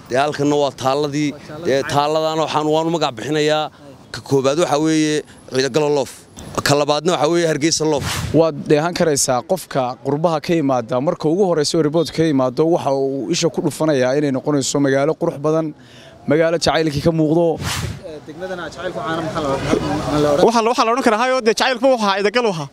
dee halkanna waa taalladii dee taalladana waxaan waanu magac bixinayaa ka koobaad waxaa weeye ciidagalo loof ka labaadna waxaa weeye hargeysa loof waad dheehan karaysaa qofka qurbaha ka yimaada marka ugu horraysa oo riboodka ka yimaado waxa uu isha ku dhufanayaa inay noqonayso magaalo qurux badan magaalo jacaylkii ka muuqdo waxaa la odhan karaa hayo dee jacaylku wuxuu ahaa idagal ahaa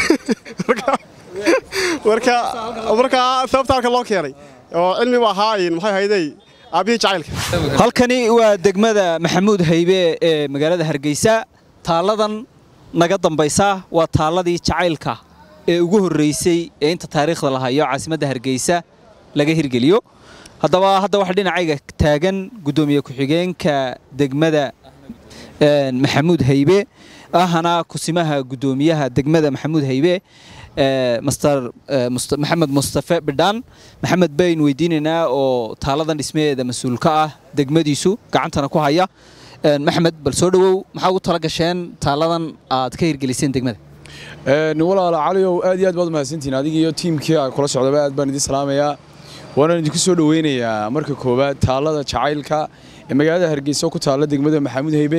marka marka sababta halka loo keenay oo cilmi ba ahaa maxay ahaydey aabbihii jacaylka halkani waa degmada maxamuud haybe ee magaalada hargeysa taalladan naga dambaysa waa taalladii jacaylka ee ugu horreysay ee inta taariikhda la hayo caasimadda hargeysa laga hirgeliyo haddaba hadda waxa dhinacayga taagan guddoomiye ku-xigeenka degmada maxamuud haybe ahana kusimaha guddoomiyaha degmada maxamuud haybe master maxamed mustafe bidhaan maxamed bayn weydiinaynaa oo taaladan dhismaheeda mas-uul ka ah degmadiisu gacantana ku haya maxamed bal soo dhowow maxaa ugu tala gasheen taaladan aad ka hirgeliseen degmada walaala caliow aad iyo aad baad mahadsantihiin adiga iyo tiimkii a kula socdaba aad baan idin salaamayaa waanaan idinku soo dhoweynayaa marka koowaad taallada jacaylka ee magaalada hargeysa ku taalla degmada maxamuud haybe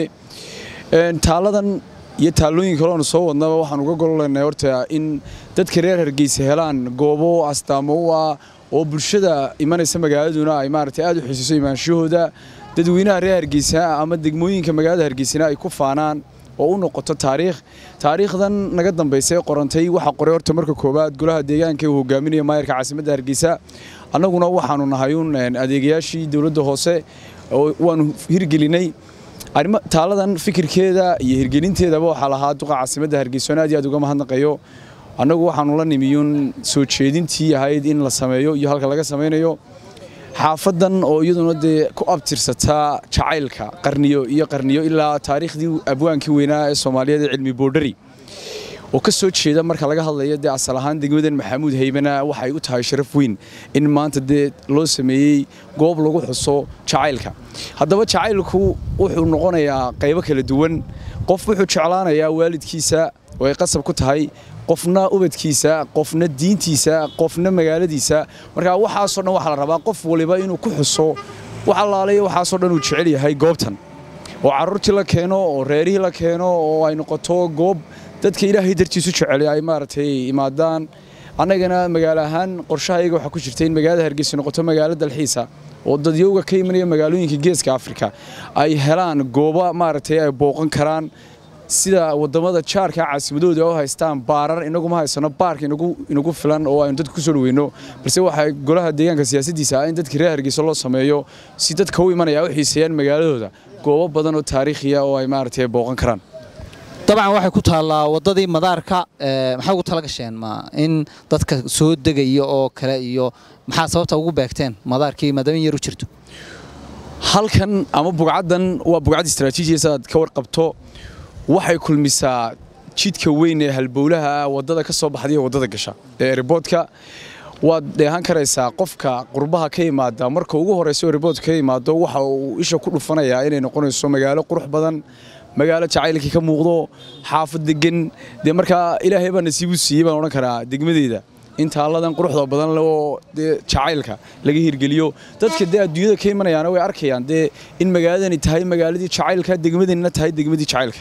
taalladan iyo taallooyin kale oonu soo wadnaba waxaan uga gololaynay horta in dadka reer hargeysa helaan goobo astaamo u ah oo bulshada imanaysa magaaladuna ay maaragtay aad u xiisiiso imaanshahooda dadweynaha reer hargeysa ama degmooyinka magaalada hargeysana ay ku faanaan oo u noqoto taariikh taariikhdan naga dambaysa ee qorantay waxaa qoray horta marka koowaad golaha deegaanka uu hogaaminaya maayarka caasimadda hargeysa annaguna waxaanu nahay uun adeegayaashii dowladda hoose waanu hirgelinay taaladan fikirkeeda iyo hirgelinteedaba waxaa lahaa duqa caasimadda hargeysoon aad iyo aad uga mahadnaqayo annagu waxaanu la nimiyuun soo jeedintii ahayd in la sameeyo iyo halka laga samaynayo xaafadan oo iyaduna dee ku abtirsataa jacaylka qarniyo iyo qarniyo ilaa taariikhdii abwaankii weynaa ee soomaaliyeed ee cilmi boodhari oo ka soo jeeda marka laga hadlayo dee asal ahaan degmadan maxamuud haybana waxay u tahay sharaf weyn in maanta dee loo sameeyey goob lagu xuso jacaylka haddaba jacaylku wuxuu noqonayaa qaybo kala duwan qof wuxuu jeclaanayaa waalidkiisa oo ay qasab ku tahay qofna ubadkiisa qofna diintiisa qofna magaaladiisa marka waxaasoo dhan waxaa la rabaa qof waliba inuu ku xuso wax allaalayo waxaasoo dhan uu jecel yahay goobtan oo carruurtii la keeno oo reerihii la keeno oo ay noqoto goob dadka ilaahay dartiisu jecel ay maaragtay imaadaan annagana magaalo ahaan qorshahayga waxaa ku jirta in magaalada hargeysa noqoto magaalo dalxiisa oo dadyowga ka imanaya magaalooyinka geeska afrika ay helaan goobo maaragtay ay booqan karaan sida wadamada jaarka caasimadooda oo haystaan baarar inaguma haysano baarka inagu filan oo aynu dadka kusoo dhaweyno balse waxaa golaha deegaanka siyaasadiisa ah in dadka reer hargeysa loo sameeyo si dadka u imanaya u xiiseeyaan magaaladooda goobo badan oo taariikhiya oo ay maaragtay booqan karaan dabcan waxay ku taallaa waddadii madaarka maxaa ugu tala gasheen ma in dadka soo degaya oo kale iyo maxaa sababta ugu beegteen madaarkii maadaama in yar u jirto halkan ama bugcaddan waa bugcad istaraatiijiya sidaad ka warqabto waxay kulmisaa jidka weyn ee halbowlaha waddada ka soo baxda iyo waddada gasha ee riboodka waad dheehan karaysaa qofka qurbaha ka yimaada marka ugu horraysa oo riboodka ka yimaado waxa uu isha ku dhufanayaa inay noqonayso magaalo qurux badan magaalo jacaylkii ka muuqdo xaafad degan dee markaa ilaahay baa nasiibu siiyey baan odhan karaa degmadeeda in taalladan quruxda badan le oo dee jacaylka laga hirgeliyo dadka dee adduunyada ka imanayaana way arkayaan dee in magaaladani tahay magaaladii jacaylka degmadanina tahay degmadii jacaylka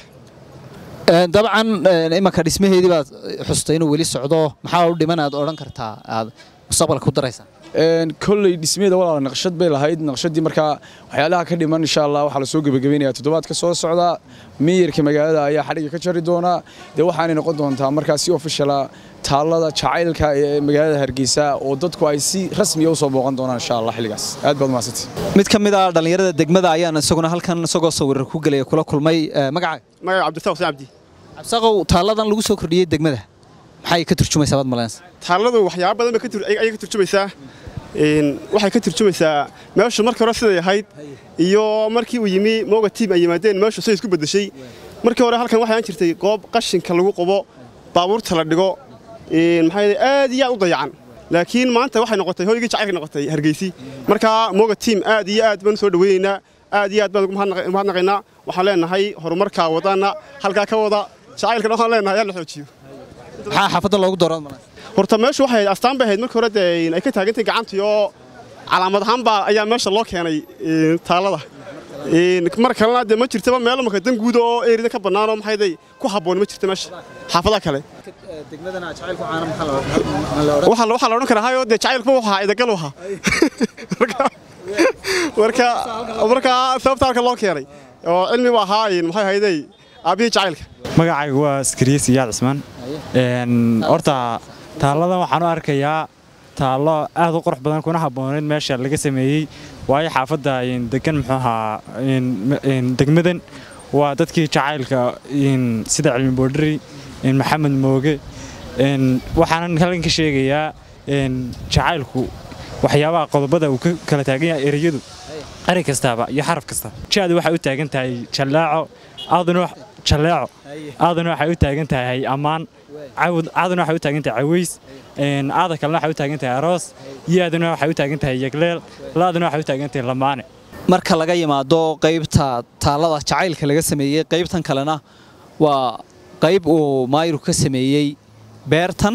dabcan imanka dhismaheedii baad xustay inuu weli socdo maxaa u dhiman aad odhan kartaa aad mustaqbalka ku daraysaa kolley dhismeeda walaala naqshad bay lahayd naqshadii markaa waxyaalaha ka dhiman insha allah waxaa lasoo gebagabeynaya toddobaadka soo socda miyirka magaalada ayaa xadhiga ka jari doonaa dee waxaanay noqon doontaa markaa si ofishala taallada jacaylka ee magaalada hargeysa oo dadku ay si rasmiya usoo booqan doonaan insha allah xilligaas aad baad mahadsantii mid ka mid ah dhallinyarada degmada ayaan isaguna halkan isagoo sawirar ku gelaya kula kulmay magacaaga magaca cabdirasaaq xuseen cabdi cabsaqow taalladan lagu soo kordhiyey degmada maxay ka turjumaysaa baad malaynaysa taalladu waxyaaba badan bay ayay ka turjumaysaa waxay ka turjumaysaa meeshu markii hore siday ahayd iyo markii uu yimi mooga tiim ay yimaadeen meeshu say isku beddeshay markii hore halkan waxay aan jirtay goob qashinka lagu qubo baabuurta la dhigo maxaa aad iyo aad u dayacan laakiin maanta waxay noqotay hoygii jacaylka noqotay hargeysi markaa mooga tiim aad iyo aad baan soo dhaweynaynaa aad iyo aad baan ugu mahadnaqaynaa waxaan leenahay horumarkaa wadana halkaa ka wada jacaylkana waxaan leenahay yaa la xoojiyo maxaa xaafadda loogu dooran malaynaysa horta meeshu waxay astaan bay ahayd markii hore dee ay ka taagantay gacantii oo calaamad ahaan baa ayaa meesha loo keenay een, taallada Een, mar kalena dee ma jirtaba meelo marka dan guud oo eerida ka bannaan oo maxayday ku habboon ma jirto meesha xaafadaha kale degmadana jacaylku caana maxaa la waxaa la waxaa la odhan karaa hayo dee jacaylkuba wuxuu ahaa idagal u ahaa Marka- marka marka sababta halka loo keenay oo cilmi u ahaa een, maxay ahayday aabbihii jacaylka magacaygu waa askariye siyaad cismaan Een, horta taalladan waxaan u arkayaa taallo aad u qurux badan kuna habbooneed meesha laga sameeyey waayo xaafadda een, degan muxuu ahaa een, m- een, degmadan waa dadkii jacaylka een, sida cilmi boodhari een, maxamed mooge een, waxaanan halkan ka sheegayaa een, jacaylku waxyaabaha qodobada uu ka kala taagan yahay ereyadu erey kastaaba iyo xaraf kasta jaadu waxay u taagan tahay jallaaco aaduna wax- jalleeco aaduna waxay u taagan tahay ammaan cawd aaduna waxay u taagan tahay caways een, aada kalena waxay u taagan tahay aroos yaaduna waxay u taagan tahay yegleel laaduna waxay u taagan tahay lamaane marka laga yimaado qaybta taallada jacaylka laga sameeyey qaybtan kalena waa qayb uu maayiru ka sameeyey beertan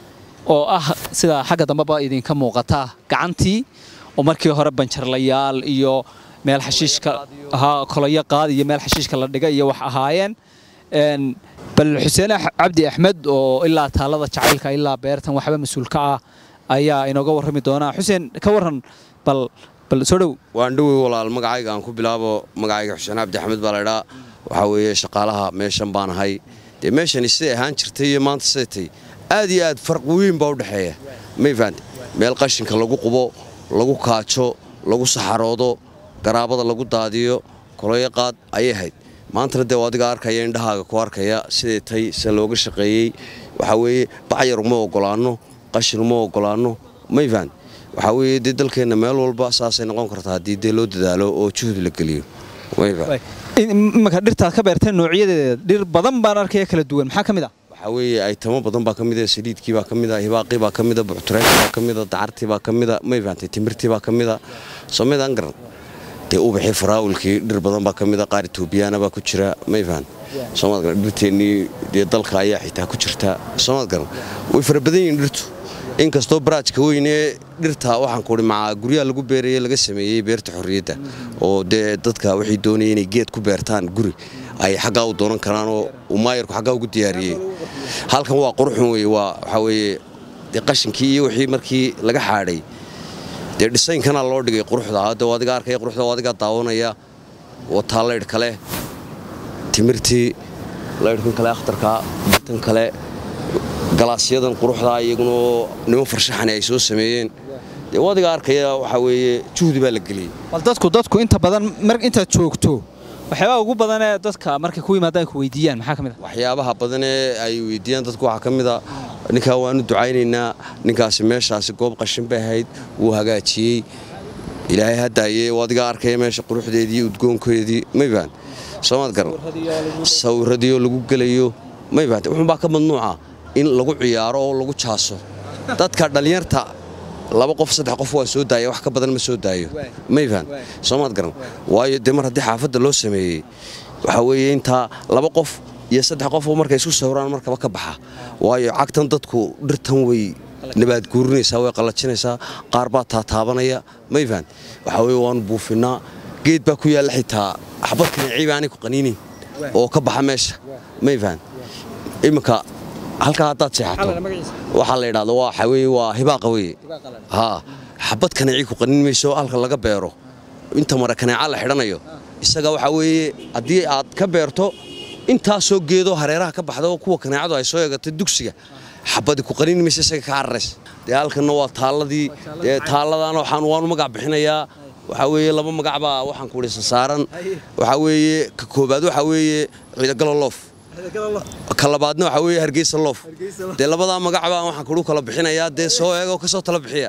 oo ah sida xagga dambeba idinka muuqata gacantii oo markii hore banjarlayaal iyo meel xashiishka ahaa kolayo qaad iyo meel xashiishka la dhiga iyo wax ahaayeen Een, bal xuseen Ax- cabdi axmed oo ilaa taallada jacaylka ilaa beertan waxba mas-uul ka ah ayaa inooga warrami doonaa xuseen ka warran bal bal soo dhow waan dhowey walaal magacayga aan ku bilaabo magacayga xuseen cabdi axmed baa laydhaa waxaa weeye shaqaalaha meeshan baan ahay dee meeshani siday ahaan jirtay iyo maanta siday tay aad iyo aad farq weyn baa u dhexeeya may fahante meel qashinka lagu qubo lagu kaajo lagu saxaroodo garaabada lagu daadiyo koloyo qaad ayay ahayd maantana dee waa adiga arkaya indhahaaga ku arkaya siday tay se looga shaqeeyey waxaa weeye bacyar uma ogolaanno qashin uma ogolaanno may fahante waxaa weeye dee dalkeenna meel walba saasay noqon kartaa haddii dee loo dadaalo oo juhdi la geliyo may fahante imanka dhirtaad ka beerteen noocyadeeda dhir badan baan arkaya kala duwan maxaa ka mid ah waxaa weeye aytamo badan baa ka mid ah saliidkii baa ka mid ah hibaaqii baa ka mid ah buctureekii baa ka mid ah dacartii baa ka mid ah may fahantay timirtii baa ka mid ah soomidaan garan dee ubaxii faraawilkii dhir badan baa ka mid ah qaar etoobiyaana baa ku jira may fahan soomaad garan dhirteennii dee dalka ayaa xitaa ku jirta soomaad garan way fara badan yihiin dhirtu inkastoo baraajka weyn ee dhirta waxaan kuhi macaa guryaha lagu beeraya laga sameeyey beerta xorriyadda oo dee dadka waxay doonaya inay geed ku beertaan guri ay xaggaa u doonan karaan oo uu maayarku xaggaa ugu diyaariyey halkan waa quruxun weye waa waxaa weeye dee qashinkii iyo wixii markii laga xaadhay dee dhisaynkana loo dhigay quruxda hadda adiga arkaya quruxda oo adiga daawanaya wataa laydh kale timirtii laydhkan kale akhtarka tan kale galaasyadan quruxda iyaguna oo niman farshaxani ay soo sameeyeen dee adiga arkaya waxaa weeye juhdi baa la geliyey bal dadku dadku inta badan mar intaad joogto waxyaabaha ugu badan ee dadka markay ku yimaadaan ku weydiiyaan maxaa ka mid ah waxyaabaha badan ee ay weydiiyaan dadku waxaa ka mid a ninkaa waanu ducaynaynaa ninkaasi meeshaasi goob qashin bay ahayd wuu hagaajiyey ilaahay haddaayee adiga arkaya meesha quruxdeedii udgoonkeedii may fahan soomaad garan sawiradiioo lagu gelayo may fahante wuxuunbaa ka madnuuca in lagu ciyaaro oo lagu jaaso dadka dhallinyarta laba qof saddex qof waa soo daaya wax ka badan ma soo daayo may fahan soomaad garan waayo dee mar haddii xaafadda loo sameeyey waxaa weeye intaa laba qof iyo saddex qof oo markay isku sawiraan markaba ka baxa waayo cagtan dadku dhirtan way nabaad guurinaysaa way qallajinaysaa qaar baa taataabanaya may fahan waxaa weye waanu buufinnaa geed baa ku yaalla xitaa xabad kaneecii baanay ku qaniinin oo ka baxa meesha may fahan iminka halkaa haddaad seexato waxaa la yidhahda waa waxaa weeye waa hibaaqa weye haa xabad kaneecii ku qanin mayso halka laga beero inta mare kaneeca la xidhanayo isaga waxaa weeye haddii aad ka beerto intaasoo geedoo hareeraha ka baxda oo kuwa kaneecadu ay soo eegatay dugsiga xabadi ku qanin mayso isaga ka cararays dee halkanna waa taalladii dee taalladana waxaan waanu magac bixinayaa waxaa weeye laba magac baa waxaan ku dhisa saaran waxaa weeye ka koobaad waxaa weeye ciidagalo loof ka labaadna waxaa weeye hargeysa loof dee labadaa magac baa waxaan kugu kala bixinayaa dee soo eego ka soo tala bixiya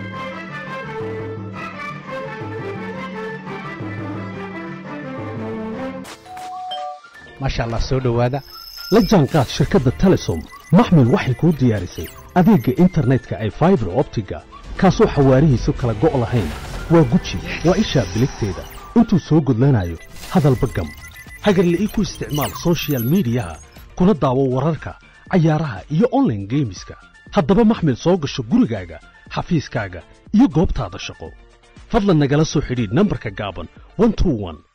maasha allah soo dhowaada la jaanqaad shirkadda telesom maxmil waxay kuu diyaarisay adeegga internetka ay faibar optiga kaasoo xawaarihiisu kala go' lahayn waa guji waa ishaa biligteeda intuu soo gudlanayo hadalba gam hagarle ii ku isticmaal sochial midiyaha kuna daawo wararka cayaaraha iyo onlaine geemiska haddaba maxmil soo gasho gurigaaga xafiiskaaga iyo goobtaada shaqo fadlan nagala soo xidhiidh nambarka gaaban 121